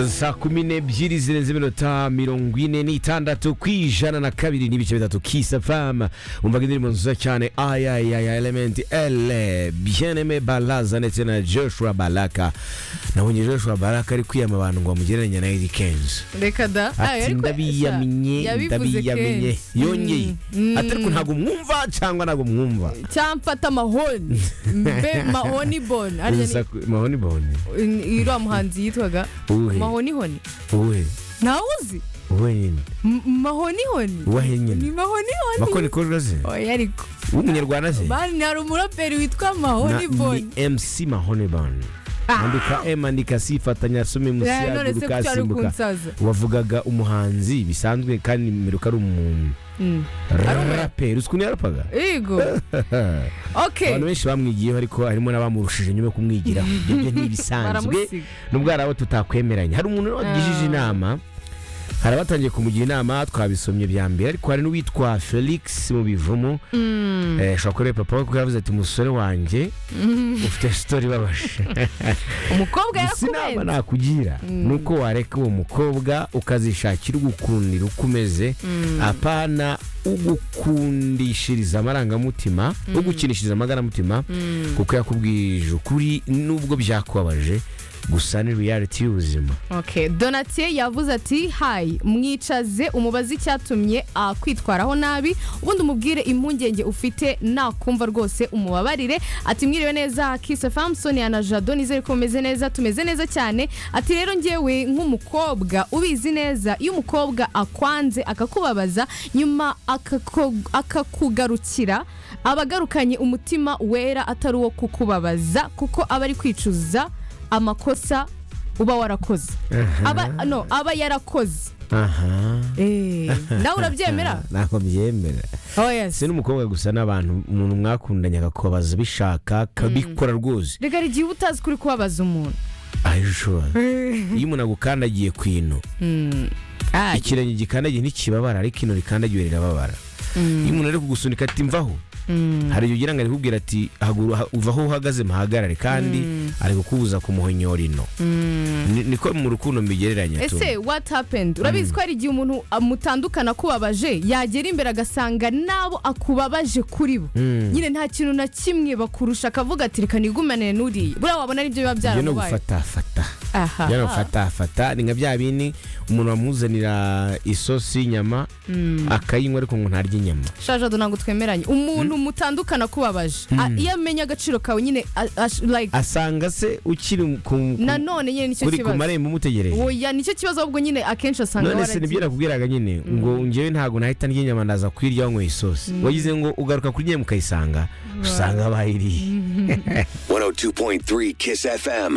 saa kumi n'ebyiri zirenze iminota mirongo ine n'itandatu ku ijana na kabiri n'ibice bitatu kisa famu wumvaga indirimbo nziza cyane ayayaya elementi ele byeneme balaza ndetse na joshua baraka nabonye joshua baraka ari kwiyama abantu ngo bamugereranye na eri kenzi reka da Ah, ati ariko ndabiyamye yabivuze ndabiyamenye kenshi. yongeye Mm. ati ariko ntabwo mwumva cyangwa ntabwo mwumva cyamfata mahoni mbe mahoni boni ariya ni- mahoni boni ni- iriya muhanzi yitwaga uwe mahoni honi uwe ntawe uzi uwe nyine M- mahoni honi uwe ni nyine mahoni bakora honi ikorwa ze oya ariko w'umunyarwanda se bani hari umuraperi witwa Na- mahoni boni ni mc mahoni boni Ah. andika m andika c fatanya asome musi Eh, none yaguruka se kuki wari asimbuka kunsaza wavugaga umuhanzi bisanzwe kandi meruka ari umu Mm. umu- raperi uzi ukuntu yarapaga yego okay abantu benshi bamwigiyeho ariko harimo n'abamurushije nyuma yo kumwigiraho ibyo byo ni ibisanzwe baramusiga nubwo hari abo tutakwemeranya hari umuntu wagijije Ah. inama hari abatangiye kumugira inama twabisomye bya mbere ariko hari n'uwitwa felix mu bivumo Mm. Eh, ushobora kureba papa we kuko yavuze ati umusore wanjye ufite sitori ibabaje umukobwa gusa inama yarakubenze nakugira Mm. ni uko wareka uwo mukobwa ukazishakira ugukundira uko umeze Mm. apana ugukundishiriza amarangamutima ugukinishiriza amarangamutima Mm. kuko yakubwije ukuri nubwo byakubabaje gusa ni reality y'ubuzima Okay. Donatien yavuze ati hayi mwicaze umubaze icyatumye akwitwaraho nabi ubundi umubwire impungenge ufite nakumva rwose umubabarire ati mwiriwe neza kisa famson ya na jado nizere ko mumeze neza tumeze neza cyane ati rero ngewe nk'umukobwa ubizi neza iyo umukobwa akwanze akakubabaza nyuma akako- akakugarukira aba agarukanye umutima wera atari uwo kukubabaza kuko aba ari kwicuza amakosa uba warakoze aba no aba yarakoze aha Eh, nawe urabyemera ntabwo byemera oh yes si n'umukobwa gusa n'abantu umuntu mwakundanye akakubabaza abishaka akabikora rwose reka hari igihe uba utazi kuri kubabaza umuntu aje ushobora iyo umuntu agukandagiye ku ino ikirenge gikandagiye ntikibabara ariko ino rikandagiwe rirababara iyo umuntu ari kugusunika ati mvaho hari igihe ugira ngo ari kubwira ati "Haguru- ha- uva aho uhagaze muhagarare kandi ari kukubuza kumuhonyora ino Ni- niko mu rukundo mbigereranya tu ese what happened urabizi ko hari igihe umuntu mutandukana akubabaje yagera imbere agasanga n'abo akubabaje kuri bo nyine nta kintu na kimwe bakurusha akavuga ati reka nigumanire n'uriya buriya wabona aribyo biba ibyo ni byaramubaye ugufatafata aha bya bafatafata ni nka bya bindi umuntu bamuzanira isosi y'inyama akayinywa ariko ngo ntarya inyama shajado ntabwo twemeranye umuntu mutandukana akubabaje A- iyo amenya agaciro kawe nyine a- ash- like asanga se ukiri ku ku- nanone nyine nicyo kuri ku kibazo marembo umutegereje oya nicyo kibazo ahubwo nyine akenshi asanga none se nibyo nakubwiraga nyine ngo ngewe ntabwo nahita ndya inyama ndaza kwirya wanyweye isosi wagize ngo ugaruka kuri inyama ukayisanga usanga bayiriye 102.3 Kiss FM.